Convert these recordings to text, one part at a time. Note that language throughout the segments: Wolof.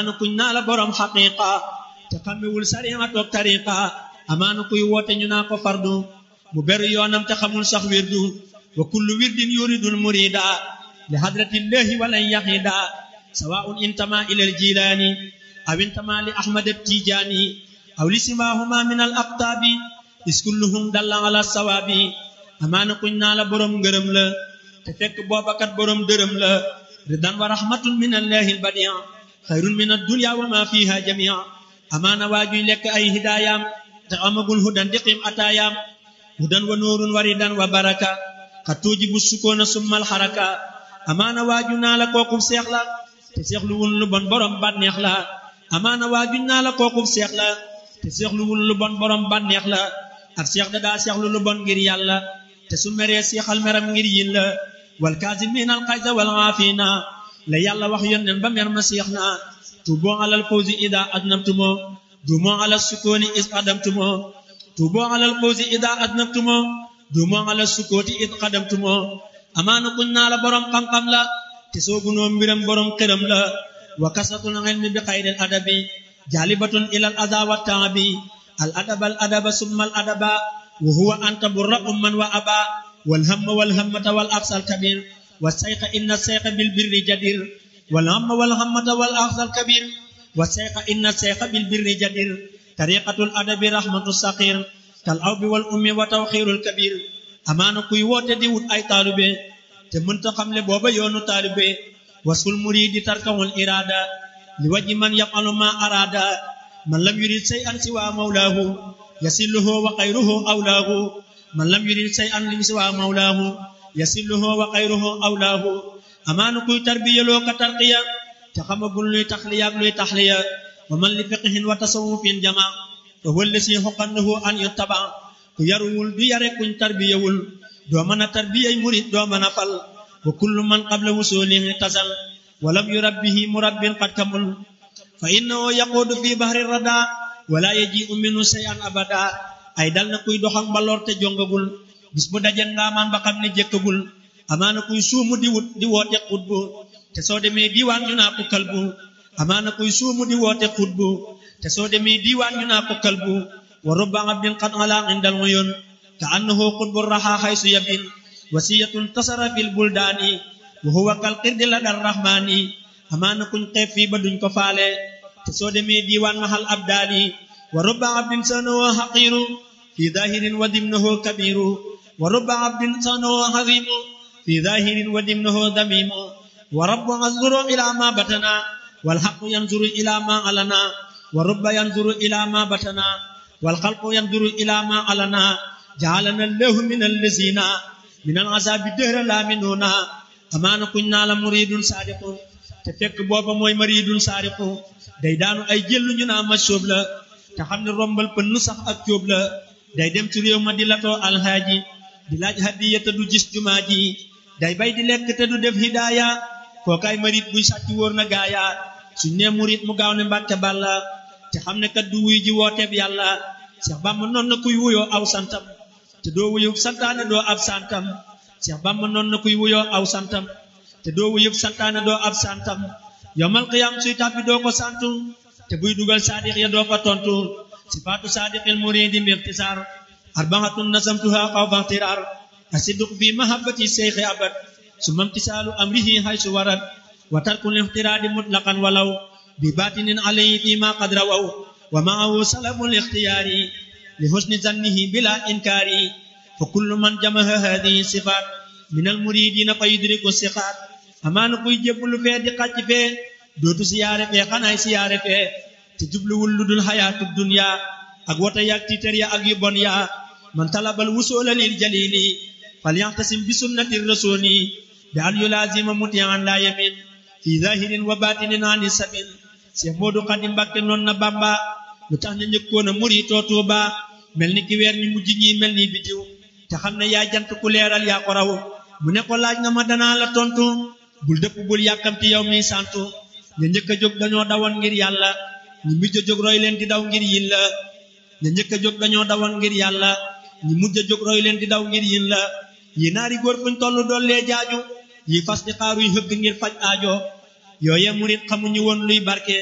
amaana kuñ naa la borom xaqiqa te xamewul sariya toog tariqa amaana kuy woote ñu naa ko fardu mu beru yoonam te xamul sax wirdu wa kullu wirdin yuridul murida li hadratillahi walan yaqida sawaun intama ila aljilani aw intama li ahmad attijani aw li simahuma min al aqtabi is kulluhum dalla ala sawabi amaana kuñ naa la borom ngërëm la te fekk boobakat borom dërëm la ridan wa rahmatun min allahi albadia xayrun min addunya wa ma fiha jamia amaana waajuy lekk ay hidaayam te amagul hudan diqim ataayam hudan wa nuurun wa ridan wa baraka xa tuujibu sukoona summal xaraka amaana waaju naa la kookub seex la te seexlu wul lu bon borom bànneex la amaana waaju naa la kookub seex la te seexlu wul lu bon borom bànneex la ak seex da daa seexlu lu bon ngir yàlla te su meree seexal meram ngir yin la wal kaazimiina al xayza wal aafiina la yàlla wax yónneen ba mer ma seex na tuuboo alal fawzi ida adnabtumo duumoo alal sukooni is adamtumo tuuboo alal fawzi ida adnabtumo duumoo alal sukooti is xadamtumo amaana kuñ naa la borom xam-xam la te soogunoo mbiram borom xëram la wa kasatul ilmi bi xayril adabi jaalibatun ilal aza wa taabi al adaba al adaba summa al adaba wa huwa anta burra umman wa aba wal hamma wal hammata wal aqsal kabir wa sayqa inna sayqa bil birri jadir wal hamma wal hammata wal aqsal kabir wa sayqa inna sayqa bil birri jadir tariqatul adabi rahmatu saqir kal awbi wal ummi wa tawxirul kabir amaana kuy woote di wut ay taalube te mënta xamle booba yoonu taalube wasul muridi tarkawul irada li waji man yafalu ma arada man lam yurid say an siwa mawlaahu yasilluhu wa xayruhu awlaahu man lam yurid say an lim siwa mawlaahu yasilluhu wa xayruhu awlaahu amaana kuy tarbiyaloo ka tarqiya te xamagul luy taxliya ak luy taxliya wa man li fiqhin wa tasawufin jama te wëlle si xoqannahu an yuttaba ku yaruwul du yare kuñ tarbiyawul doo mën a tarbiyay murid doo mën a fal wa kullu man qabla wusulihi tasal walam yurabbihi murabbin qad kamul fa innahu yaquudu fi bahri rada wala yaji'u minhu shay'an abada ay dal na kuy doxak mbaloor te jongagul bis bu daje ngaamaan ba xam ne jëkkagul amaana kuy suumu di wut di woote xutbu te soo demee diiwaan ñu naa ko kalbu amaana kuy suumu di woote xutbu te soo demee diiwaan ñu naa ko kalbu wa rubba abdin qad ala indal uyun ka annahu xutbu raxa xaysu yabin wasiyatun tasara fil buldaani wa huwa kal qirdi la dar rahmaani amaana kuñ xeeb fii ba duñ ko faale te soo demee diiwaan mahal abdaali wa rubba abdin sanahu haqiru fi zahirin wa dimnahu kabiru wa rubba abdin sanahu hazimu fi zahirin wa dimnahu damimu wa rabbu anzuru ila ma batana wal haqqu yanzuru ila ma alana wa rubba yanzuru ila ma batana wal khalqu yanzuru ila ma alana ja'alana allahu min allazina min al azabi dahra la minuna amaana kuñ naa la muridun sadiqun te fekk booba mooy maridun saariqu day daanu ay jëllu ñu naa ma sóob la te xam ne rombal pënn sax ak cóob la day dem ci réew ma di latoo alhaaji di laaj hadiya te du gis jumaa ji day bay di lekk te du def hidaaya kookaay marit buy sàcc wóor na gaaya suñ nee murit mu gaaw ne mbàkke bàlla te xam ne kat du wuy ji wooteeb yàlla Seex Bàmba noon na kuy wuyoo aw santam te doo wuyub santaane doo ab santam Seex Bàmba noon na kuy wuyoo aw santam te doo wuyub santaane doo ab santam yowmal qiyaam suy tàbbi doo ko santu te buy dugal saadiq ya doo ko tontu sifaatu saadiqil muridi mixtisaar arbaatun nasamtuha xawfa ixtiraar asidduq fi mahabbati seyxi abad summa imtisaalu amrihi haysu warad wa tarkul ixtiraadi mutlaqan walaw bi baatinin alayhi fi ma qad rawaw wa maahu salabul ixtiyaari li husni zannihi bila inkaari fa kullu man jamaha hadihi sifaat min al muridina fa yudriku siqaat amaana kuy jébbalu fee di xàcc fee dootu siyaare fee xanaay siyaare fee te jubluwul lu dul xayaatu dunya ak wata yaag tiitar ya ak yu bon ya man talabal wusoola lil jalili fal yaxtasim bi sunnati rasuli bi an yulaazima mutian la yamin fi zahirin wa batinin ani sabil Cheikh Modou Khadim Mbacké noon na Bamba lu tax na njëkkoon a muritoo Tuuba mel ni ki weer ñu mujj ñi mel ni bidiw te xam ne yaa jant ku leeral yaa ko raw mu ne ko laaj nga ma danaa la tontu bul dëpp bul yàkkamti yow mi santu ña njëkk a jóg dañoo dawoon ngir yàlla ñi mujj a jóg roy leen di daw ngir yin la ña njëkk a jóg dañoo dawoon ngir yàlla ñi mujj a jóg roy leen di daw ngir yin la yi naari góor fuñ toll dollee jaaju yi fas di xaaruy hëgg ngir faj aajo yooye murit xamuñu woon luy barke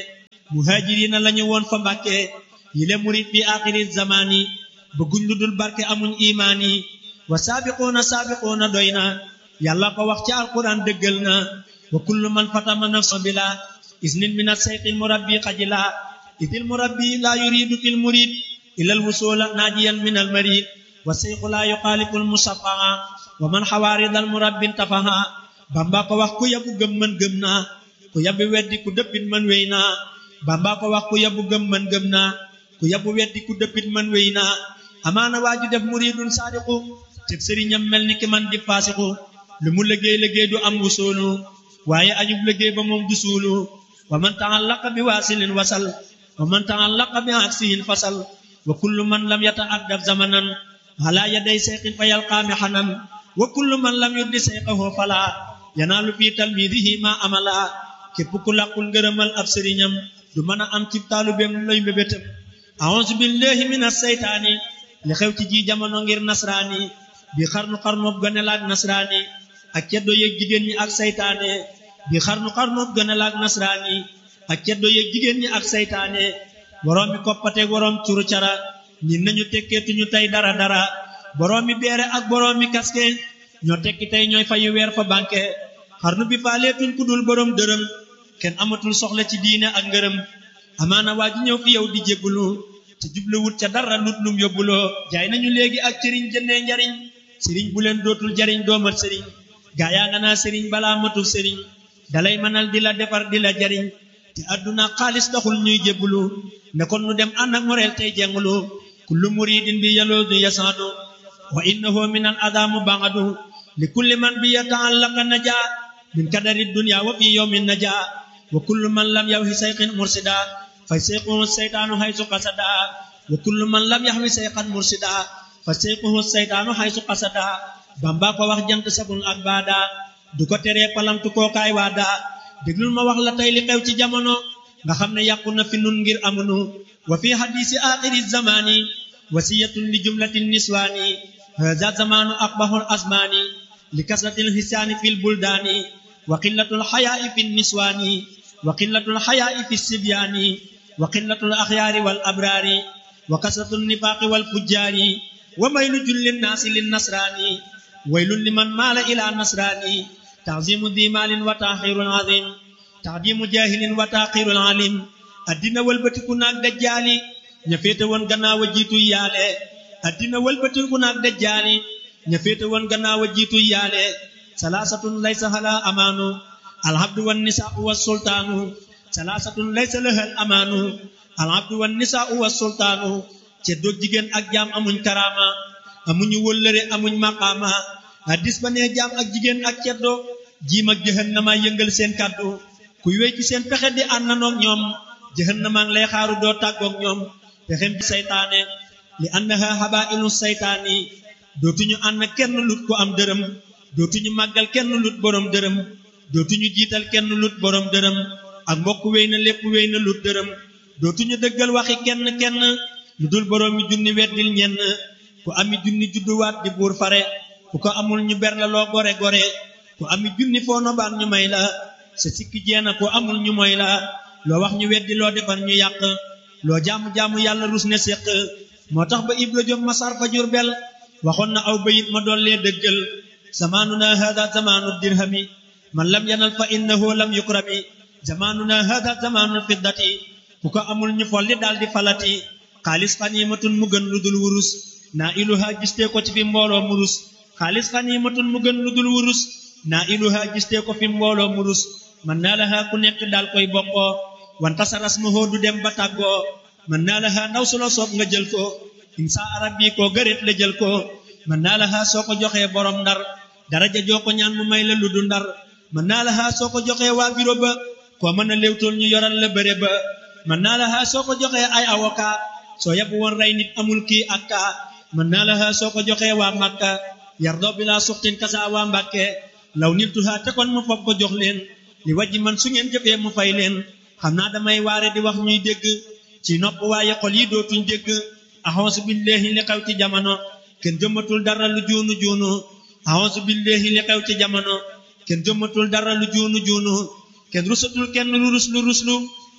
muhajirina lañu woon fa mbàkke yile murit bi axiri zamani bëgguñ lu dul barke amuñ imaani wa saabiquuna saabiquuna doy na yàlla ko wax ci alquran dëggal na wa kullu man fatama nafsa bila isnin min asayqil murabbi xajila idil murabbi la yuridu fil murid ila alwusula najiyan min almarid wa sayqu la yuxaalifu almusafaa wa man xawaarid almurabbi intafaha bamba ko wax ku yabu gëm man gëm naa ku yabu weddi ku dëppit man wéy naa bamba ko wax ku yabu gëm man gëm naa ku yabu weddi ku dëppit man wéy naa amaana waaju def muridun saadiqu teg sëriñam mel ni ki man di faasiqu lu mu liggéey liggéey du am wusoolu waaye ajub liggéey ba moom du suulu wa man ta'allaqa bi waasilin wasal wa man ta'allaqa bi aksihin fasal wa kullu man lam yata'addab zamanan ala yaday sayqin fa yalqaami xanan wa kullu man lam yuddi sayqahu fala yanaalu fi talmidihi ma amala képp ku làqul ngërëmal ab sëriñam du mën a am ci taalubeem lay mbébétam a'uuzu billahi minas saytaani li xew ci ji jamono ngir nasraani bi xarnu xarnoob gane laak nasraani ak ceddo yeeg jigéen ñi ak saytaane bi xarnu xarnoob gane laak nasraani ak ceddo yeeg jigéen ñi ak saytaane boroom mi koppateeg boroom curu cara ñin nañu tekkeetuñu tey dara dara boroom mi beere ak boroom mi kaske ñoo tekki tey ñooy fayu weer fa banque xarnu bi faaleetuñ ku dul boroom dërëm kenn amatul soxla ci diine ak ngërëm amaana waa ji ñëw fi yow di jébbulu te jubluwut ca dara lut lum yóbbuloo jaay nañu léegi ak sëriñ jëndee njariñ sëriñ bu leen dootul jariñ doomat sëriñ gaa yaa nga naa sëriñ balaa matul sëriñ dalay mënal di la defar di la jariñ te àdduna xaalis taxul ñuy jébbulu ne kon nu dem ànd ak moreel tey jengulu kullu muridin bi yaloodu yasaadu wa innahu min al adamu bangadu li kulli man bi yata'allaqa naja min kadari dunya wa fi yawmin naja wa kullu man lam yawhi sayqin mursida fa sayquhu seytaanu haysu qasada wa kullu man lam yahwi sayqan mursida fa sayquhu seytaanu haysu qasada bamba ko wax jant sabul ak baada du ko teree palamtu kookaay waada déglul ma wax la tey li xew ci jamono nga xam ne yàqu na fi nun ngir amunu wa fi hadisi axiri zamani wasiyatun li jumlatin niswaani haza zamanu aqbahul asmaani li kasratil hisaani fil buldaani wa qillatul xayaai fi niswaani wa qillatul xayaai fi sibyaani wa qillatul axyaari wal abraari wa kasratul nifaaqi wal fujjaari wa maylu julli naasi lin nasraani waylun liman maala ila nasraani تعظيم ذي مال وتاخير عظيم تعظيم جاهل وتاخير عليم addina wëlbatiku naag dajjaali ña féete woon gannaaw a jiitu yaale addina wëlbatiku naag dajjaali ña féete woon gannaaw a jiitu yaale salaasatun laysa hala amaanu alhabdu wan nisaau wa sultaanu salaasatun laysa lahal amaanu alhabdu wan nisaau wa sultaanu ceddoog jigéen ak jaam amuñ karaama amuñu wëllëre amuñ maqaama hadis ba nee jaam ak jigéen ak ceddo jiim ak jahannama yëngal seen kàddu kuy wéy ci seen pexe di àndanoog ñoom jahannama ngi lay xaaru doo tàggoog ñoom pexem bi saytaane li annaha habailu saytaani dootuñu ànd kenn lut ko am dërëm dootuñu màggal kenn lut borom dërëm dootuñu jiital kenn lut borom dërëm ak mbokk wéy na lépp wéy na lut dërëm dootuñu dëggal waxi kenn kenn lu dul borom mi junni weddil ñenn ku ami junni judduwaat di buur fare ku ko amul ñu ber la loo gore gore ku ami junni foo nobaan ñu may la sa sikki jeena ku amul ñu moy la loo wax ñu weddi loo defar ñu yàq loo jaamu-jaamu yàlla rus ne séq moo tax ba ibra jom masar fa Jurbel waxoon na aw bayit ma dollee dëggal zamaanuna hada zamaanu dirhami man lam yanal fa innahu lam yukrami zamaanuna hada zamaanul fiddati ku ko amul ñu folli daal di falati xaalis xaniimatun mu gën lu dul wurus naa iluha gistee ko ci fi mbooloo murus xaalis xaniimatun mu gën lu dul wurus naa iluha gistee ko fi mbooloo murus man naa laha ku nekk daal koy bokkoo wanta sa rasmahoo du dem ba tàggoo man naa laha ndaw su la soob nga jël ko insa arab bi koo gëreet la jël ko man naa laha soo ko joxee borom ndar daraja joo ko ñaan mu may la lu du ndar man naa laha soo ko joxee waa biro ba koo mën a léewtool ñu yoral la bëre ba man naa laha soo ko joxee ay avocat soo yabu woon rey nit amul kii ak kaa man naa laha soo ko joxee waa Makka yardoo bi laa suxtin kasa waa Mbàkke law niltuha te kon mu foog ko jox leen li wajji man su ngeen jëfee mu fay leen xam naa damay waare di wax ñuy dégg ci nopp waaye xol yi dootuñ dégg axonsu billahi li xew ci jamono kenn jëmmatul dara lu juunu juunu axonsu billahi li xew ci jamono kenn jëmmatul dara lu juunu juunu kenn rusatul kenn lu ruslu ruslu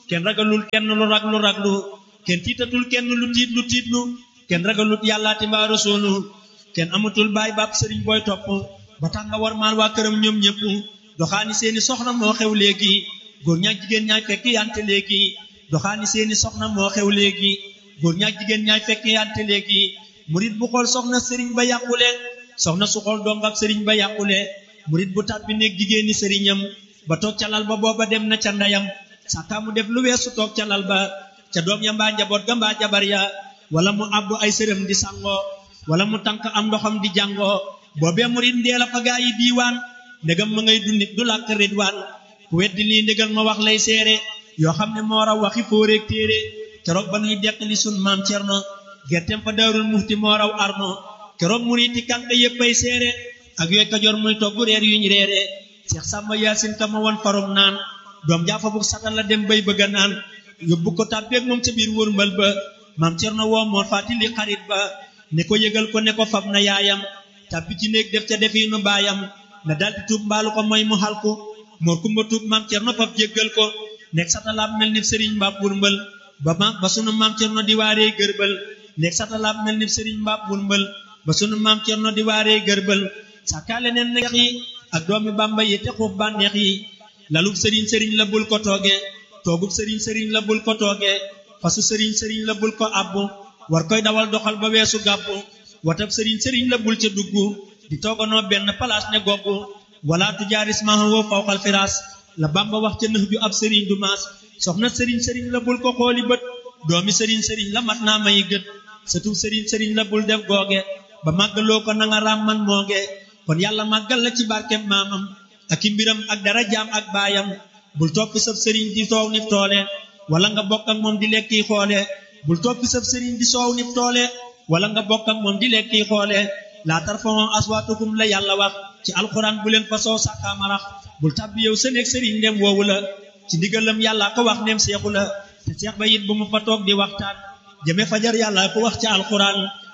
kenn ragalul kenn lu rag lu raglu kenn tiitatul kenn lu tiit lu tiitlu kenn ragalut yàllaati mbaa rasuulu kenn amatul baay baab sëriñ booy topp ba tax nga war maal waa këram ñoom ñëpp doxaani seeni soxna moo xew léegi góor ñaak jigéen ñaay fekk yante léegi doxaani seeni soxna moo xew léegi góor ñaak jigéen ñaay fekk yante léegi murit bu xool soxna sëriñ ba yàqule soxna su xool dong ak sëriñ ba yàqule murit bu tàbbi nekk jigéeni sëriñam ba toog ca lal ba booba dem na ca ndeyam sàkkaa mu def lu weesu toog ca lal ba ca doom ya mbaa njaboot ga mbaa jabar ya wala mu àbbu ay sërëm di sangoo wala mu tànk am ndoxam di jàngoo boobee murit ndeel a fa gaa yi diiwaan ndegam ma ngay dundit du làkk ridwaan ku weddi lii ndégal ma wax lay seere yoo xam ne moo raw waxi fóoreeg téere keroog ba nuy deqali sun maam cerno gerteem fa daarul muxti moo raw arno keroog muriti kànk yépp ay seere ak yooy kajoor muy togg reer yuñ reere seex sàmba yaasin ka ma won farum naan doom jaafa bu satal la dem bay bëgga naan yóbbu ko tàbbeeg moom ca biir wërmbal ba maam cerno woo moo fàtti li xarit ba ne ko yëgal ko ne ko fab na yaayam tàbbi ci néeg def ca defiinu baayam na daldi tuub mbaalu ko mooy mu xalku moor kumba tuub maam cerno fab jéggal ko nekk satalaab mel ni sëriñ mbaab wërmbal ba ma ba sunu maam cerno di waaree gërbal nekk satalaab mel ni sëriñ mbaab wërmbal ba sunu maam cerno di waaree gërbal sàkkaale neen neex yi ak doomi bàmba yi te xuuf bànneex yi lalub sëriñ sëriñ la bul ko tooge toogub sëriñ sëriñ la bul ko tooge fasu sëriñ sëriñ la bul ko abbu war koy dawal doxal ba weesu gàbbu watab sëriñ sëriñ la bul ca dugg di tooganoo benn palaas ne goggu wala tujaaris mahawoo fawqal firaas la bamba wax ca nëx ju ab sëriñ du maas soxna sëriñ sëriñ la bul ko xooli bët doomi sëriñ sëriñ la mat naa may gët sëtub sëriñ sëriñ la bul def googe ba màggaloo ko nanga raam man mooge kon yàlla màggal la ci barkem maamam ak i mbiram ak dara jaam ak baayam bul toppi sab sëriñ di soow nif toole wala nga bokk ak moom di lekki xoole bul toppi sab sëriñ di soow nif toole wala nga bokk ak moom di lekki xoole laa tarfa'u aswaatakum la yàlla wax ci alxuraan bu leen fa soo sàkkaamarax bul tàbbi yow sa néeg sëriñ ndem woowu la ci ndigalam yàlla ko wax ndem seexu la te seex ba it bu mu fa toog di waxtaan jëme fajar yàlla ko wax ci alxuraan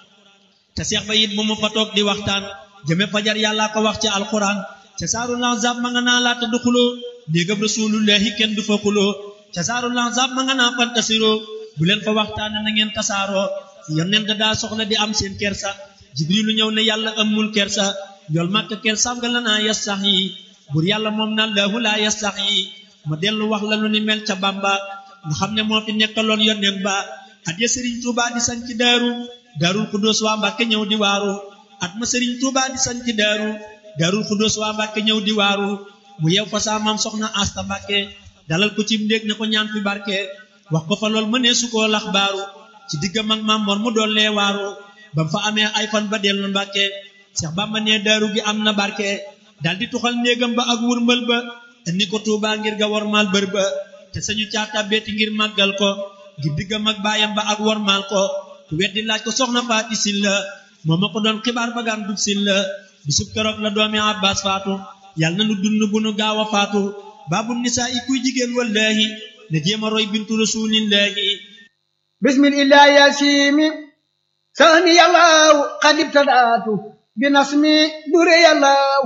te seex ba it bu mu fa toog di waxtaan jëme fajar yàlla ko wax ci alxuraan ca saaru lanzab ma nga naa laata du xuloo néegam rasulullahi kenn du fa xuloo ca saaru lanzab ma nga naa fantasiroo bu leen fa waxtaane na ngeen tasaaroo yonent daa soxla di am seen kersa jibrilu ñëw ne yàlla amul kersa njool màkk kersaam nga la naa yas sax yi bur yàlla moom na laahu laa yas sax yi ma dellu wax la lu ni mel ca bamba nga xam ne moo fi nekkaloon yonent ba at ya sëriñ tuuba di sañ ci daaru daarul xudóos waa mbàkke ñëw di waaru at ma sëriñ tuuba di sañ ci daaru daarul xudóos waa mbàkke ñëw di waaru mu yew fa saa maam soxna asta mbàkke dalal ko ci ndéeg ne ko ñaan fi barke wax ko fa lool mënee su koo lax baaru ci diggam ak maam mor mu dollee waaru ba mu fa amee ay fan ba dellu mbàkke seex bamba ne daaru gi am na barke dal di tuxal néegam ba ak wurmbal ba indi ko tuuba ngir ga wormaal bër ba te sañu caata beeti ngir màggal ko ngir diggam ak baayam ba ak wormaal ko ku weddi laaj ko soxna faati sil la moo ma ko doon xibaar ba gaan dub sil la bisub keroog la doomi abbas faatu yàlla na nu dund bu nu gaaw a faatu baabu nisaa i kuy jigéen wallaahi ne jéem a roy bintu rasuulillaahi bismillah yasimi sani yàllaaw qad ibtadaatu bi nasmi dure yàllaaw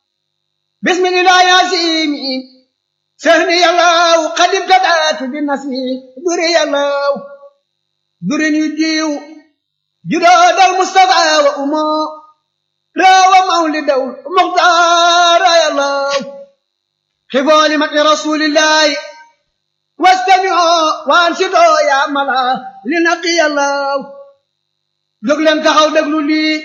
bismillah yasimi sani yàllaaw qad ibtadaatu bi nasmi dure yàllaaw dure ñu diw judoodal mustafa wa umo rawa mawlidaw muxtaara yàllaaw xifooli mati rasulillahi wastami'oo waansidoo yaa mala li naqi yàllaaw jóg leen taxaw déglu lii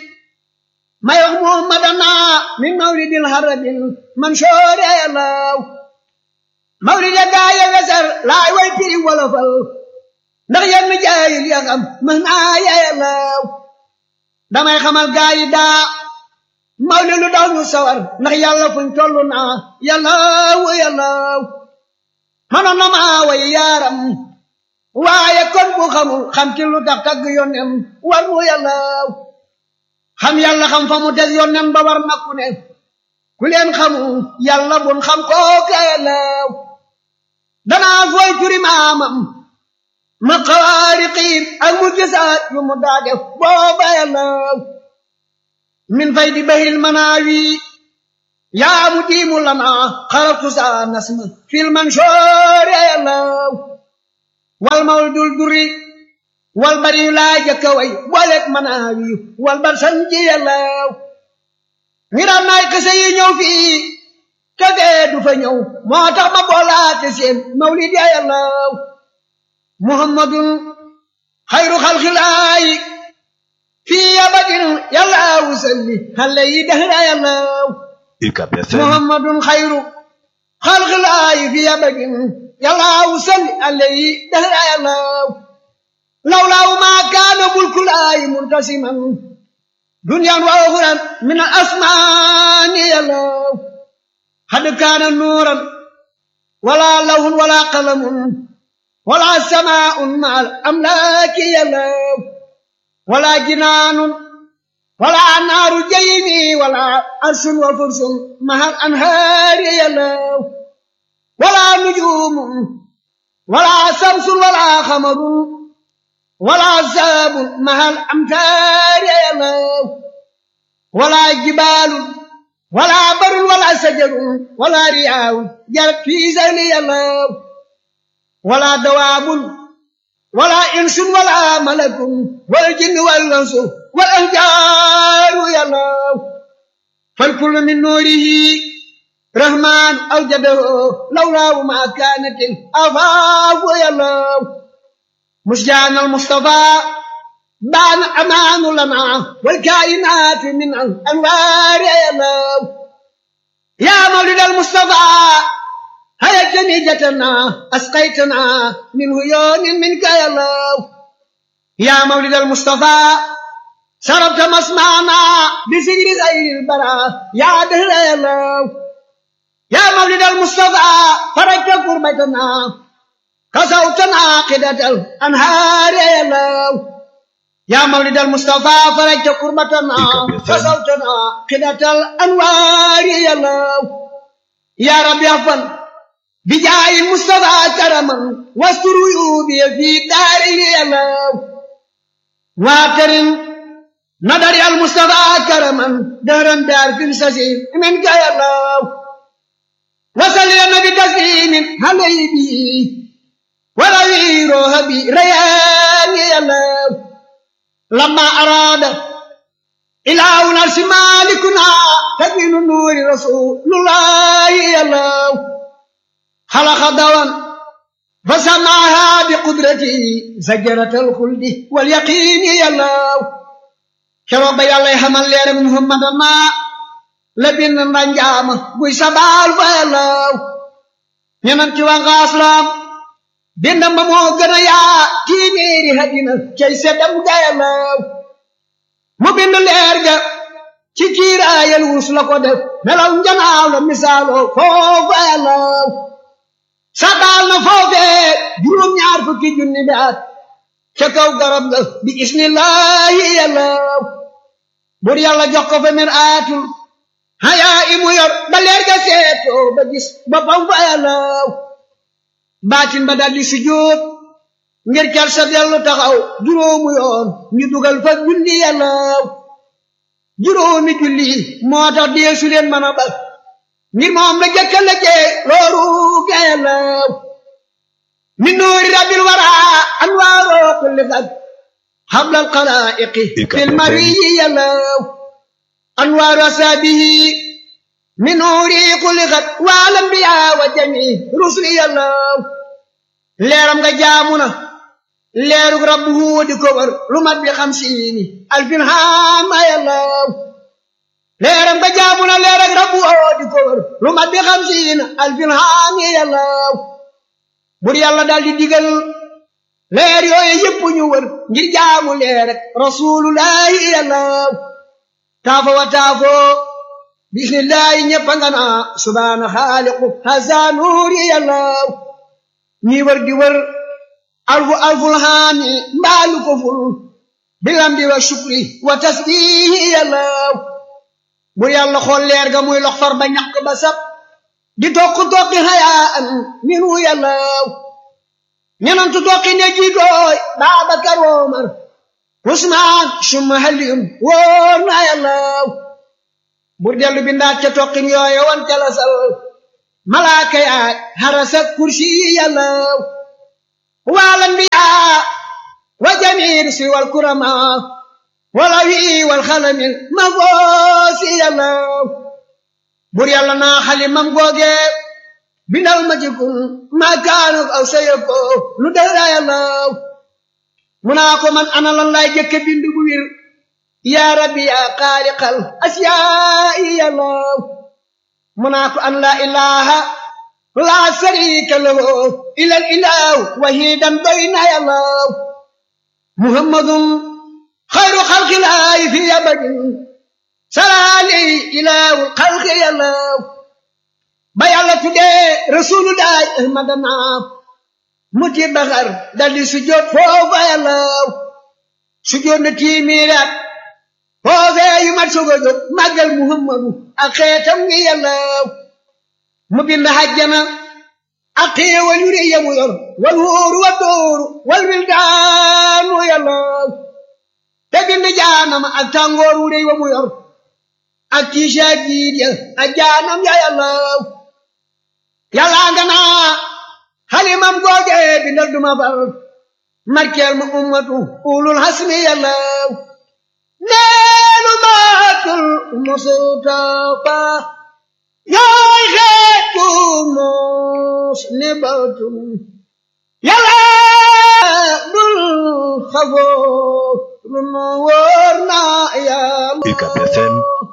may wax muhammadana min mawlidil harabil mansoori yàllaaw mawlid ya gaaya weser laay way piri wolofal ndax yenn jaayil ya xam mën naa ya yàllaaw damay xamal gaayi daa mawlid lu daw ñu sawar ndax yàlla fuñ tollu naa yàllaaw yàllaaw manoon na maa way yaaram waaye kon bu xamul xam ci lu tax tagg yónnem war mu yàllaaw xam yàlla xam fa mu des yónnem ba war na ku ne ku leen xamu yàlla bun xam kooka yàllaaw danaa fooy turi maamam ma xawaariqiim ak mu gisaat yu mu daa def booba yàllaaw min fay di bahil manaawi yaa mu diimu lana xaratu saa nasma fil mansoori yàllaaw wal mawdul duri wal bari yu laa jëkka way booleeg manaawi wal bar sanji yàllaw ngiram naay kese yi ñëw fii te fee du fa ñëw moo tax ma boolaate seen mawlid ya yàllaw muhammadun xayru xalxilaayi fii abadin yàllaw salli xale yi dahra yàllaw UCAB FM muhammadun xayru xalxilaayi fii abadin yàllaw salli xale yi dahra yàllaw lawlaaw maa kaana mulkulaayi muntasiman duniyaan wa uxuran min al asmaani yàllaw xad kaana nuuran wala lawhun wala qalamun wala samaa'un ma al amlaaki yàllaw wala jinaanun wala naaru jaymi wala arsun wa fursun ma al anhaari yàllaw wala nujuumun wala samsun wala xamarun ولا عذاب مع الأمتار يا الله ولا جبال ولا بر ولا شجر ولا رياء جرت في زيل يا الله ولا دواب ولا إنس ولا ملك والجن والأنس والأنجار يا الله فالكل من نوره رحمن أوجده لولا ما كانت الأفاق يا الله مسجان المصطفى بان أمان لنا والكائنات من الأنوار يا الله يا مولد المصطفى هيا جنيجتنا أسقيتنا من هيون منك يا الله يا مولد المصطفى شربت مسمعنا بسجر غير البراء يا دهر يا الله يا مولد المصطفى فرجت كربتنا كسوتنا عاقدة الأنهار يا الله يا مولد المصطفى فرجت قربتنا كسوتنا عاقدة الأنوار يا الله يا رب يغفر بجاه المصطفى كرما واستر عيوبي في داري يا الله واكرم نظر المصطفى كرما دهرا دار في السسير منك يا الله وصل يا نبي تسليم عليه به وروي روحي ريان يا الله لما أراد إلهنا مالكنا تبين نور رسول الله يا الله خلق دوام فسمعها بقدرته زجرة الخلد واليقين يا الله كرب يا الله حمل يا محمد ما لبن رنجام بوي سبال يا الله ينمتي وغاسلام bindam ba moo gën a yaa téeméeri hadina cay seddam gayalaw mu bind leer ga ci kiiraayal wus la ko def melaw njanaaw la misaaloo foofu ayalaw sadaal na foofee juróom ñaar fukki junni bi at ca kaw garab ga bi isnillahi yalaw bur yàlla jox ko fa mir aatul hayaa imu yor ba leer ga seetoo ba gis boppam fa ayalaw baatin ba daldi sujjóot ngir cal sa dellu taxaw juróomu yoon ñu dugal fa julli yàllaaw juróomi julli moo tax deesu leen mën a bal ngir moom la jëkka la jee looru ga yàllaaw min nuuri rabbil wara anwaaroo kulli fag hablal xalaa'iqi fil mariyi yàllaaw anwaaru asaabihi من نوري خلقت والانبياء وجميع رسل الله ليرم nga jaamuna leerug rabbu di ko war lu mat bi xamsiini alfin haama yàllaw leeram nga jaamuna leerug rabbu di ko war lu mat bi xamsiina alfin haami yàllaw bur yàlla daal di digal leer yooyu yëpp ñu wër ngir jaamu leer rek rasulullahi yàllaw taafo wa taafo bismillahi ñëpp nga naa subhaana xaaliqu hasa nuuri yàllaw ñi wër di wër alfu alful haami mbaalu ko ful bilambi wa shukri wa tasbihi yàllaw bu yàlla xool leer ga muy lox far ba ñaq ba sab di tokk tokki hayaan minu yàllaw ñenantu tokki ne jiitooy Baabakar Omar Usmaan summa Aliyun wóor na yàllaw bur dellu bindaat ca toqin yooye wan ca lasal malaaka yaay harasa kursi yàllaw والأنبياء وجميع الرسل والكرماء والأوي والخلم المفوس يا الله بور يالا نا حليمم غوغي بندال ما جيكون ما كان أو سيكو lu dara yàlla mu naa ko man ana lan laay jëkke bind bu wir yaa rabbi yaa xaaliqal asiyaa'i yàlla mu naa ko an laa ilaha laa sharika lahu ilal ilahu wahidan doy na yàlla muhammadun xayru xalqilaahi fi abadin salaali ilahu xalqi yàlla ba yàlla tuddee rasulullahi ahmadana muti baxar daldi sujjóot foofa yàlla sujjóot na tiimiiraat foofee yu mat sogo jóg màggal muhammadu ak xeetam ngi yàlla mu bind hajjana ak xéewal yu rëy ya mu yor wal wóoru wa dóoru wal wildaanu yàlla te bind jaanam ak tàngoor wu rëy wa mu yor ak tiisa jiit ya ak jaanam ya yàlla yàlla nga naa halimam googe bindal duma far markeel ma ummatu ulul hasmi yàlla neenu maatul mustafa yaay xeetu mos ni batum yàlla dul xafoo lu nu wóor na yàlla UCAB FM